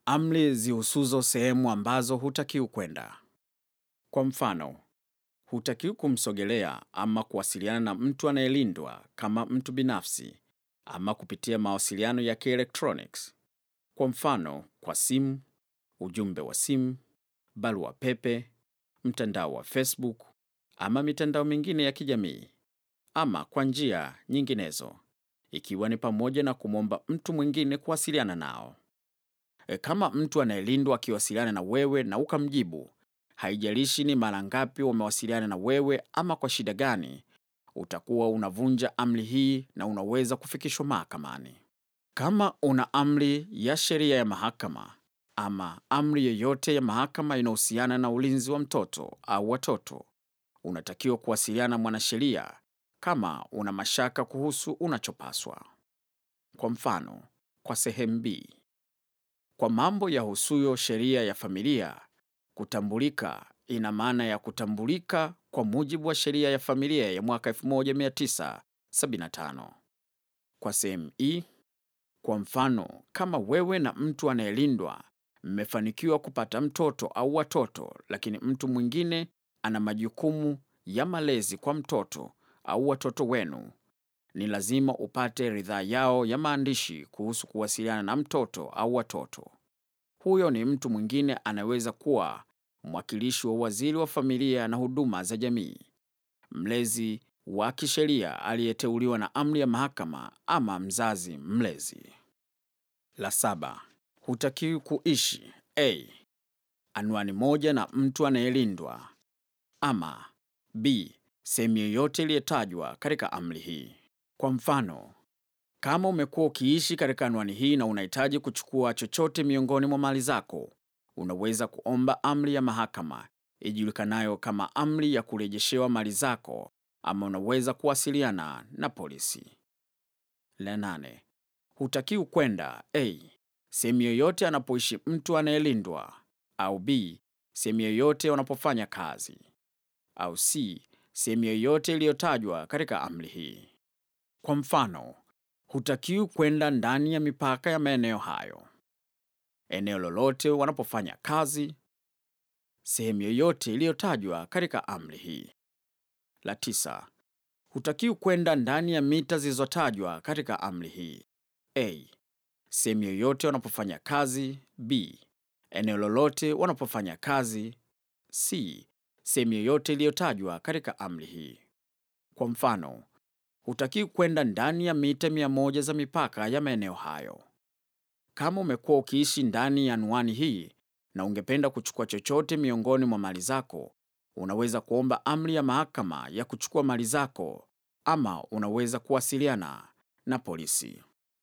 Amri zihusuzo sehemu ambazo hutakiwi kwenda. Kwa mfano, hutakiwi kumsogelea ama kuwasiliana na mtu anayelindwa kama mtu binafsi ama kupitia mawasiliano ya kielektroniki. Kwa mfano, kwa simu, ujumbe wa simu, barua pepe, mtandao wa Facebook ama mitandao mingine ya kijamii ama kwa njia nyinginezo, ikiwa ni pamoja na kumwomba mtu mwingine kuwasiliana nao. E, kama mtu anayelindwa akiwasiliana na wewe na ukamjibu, haijalishi ni mara ngapi wamewasiliana na wewe ama kwa shida gani, utakuwa unavunja amri hii na unaweza kufikishwa mahakamani. Kama una amri ya sheria ya mahakama ama amri yoyote ya mahakama inayohusiana na ulinzi wa mtoto au watoto, unatakiwa kuwasiliana na mwanasheria kama una mashaka kuhusu unachopaswa. Kwa mfano, kwa sehemu B, kwa mambo yahusuyo sheria ya familia, kutambulika ina maana ya kutambulika kwa mujibu wa sheria ya familia ya mwaka 1975. Kwa sehemu E, kwa mfano, kama wewe na mtu anayelindwa mmefanikiwa kupata mtoto au watoto, lakini mtu mwingine ana majukumu ya malezi kwa mtoto au watoto wenu, ni lazima upate ridhaa yao ya maandishi kuhusu kuwasiliana na mtoto au watoto. Huyo ni mtu mwingine anaweza kuwa mwakilishi wa waziri wa familia na huduma za jamii, mlezi wa kisheria aliyeteuliwa na amri ya mahakama ama mzazi mlezi. La saba, hutakiwi kuishi a anwani moja na mtu anayelindwa ama b sehemu yoyote iliyotajwa katika amri hii. Kwa mfano, kama umekuwa ukiishi katika anwani hii na unahitaji kuchukua chochote miongoni mwa mali zako, unaweza kuomba amri ya mahakama ijulikanayo kama amri ya kurejeshewa mali zako, ama unaweza kuwasiliana na polisi. La nane, hutakiwi kwenda a sehemu yoyote anapoishi mtu anayelindwa, au b sehemu yoyote wanapofanya kazi, au c sehemu yoyote iliyotajwa katika amri hii. Kwa mfano, hutakiwi kwenda ndani ya mipaka ya maeneo hayo, eneo lolote wanapofanya kazi, sehemu yoyote iliyotajwa katika amri hii. La tisa, hutakiwi kwenda ndani ya mita zilizotajwa katika amri hii: a sehemu yoyote wanapofanya kazi, b eneo lolote wanapofanya kazi, c sehemu yoyote iliyotajwa katika amri hii. Kwa mfano, hutakiwi kwenda ndani ya mita mia moja za mipaka ya maeneo hayo. Kama umekuwa ukiishi ndani ya anwani hii na ungependa kuchukua chochote miongoni mwa mali zako, unaweza kuomba amri ya mahakama ya kuchukua mali zako, ama unaweza kuwasiliana na polisi.